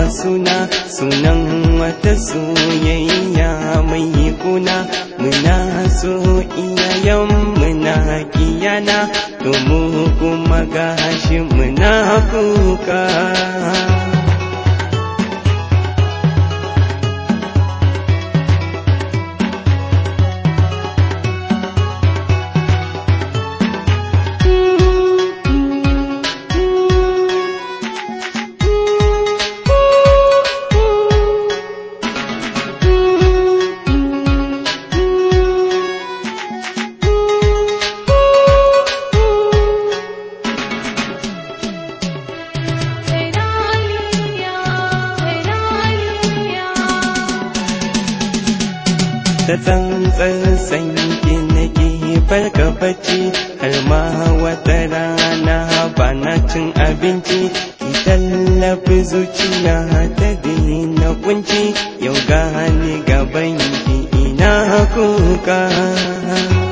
suna sunan wata soyayya mai kuna muna so iyayen muna kiyana domin kuma gashi muna kuka da tsantsan sanyi nake farka bacci har ma wata rana ba na cin abinci ki tallafi zuciya ta daina kunci yau gani gaban ki ina kuka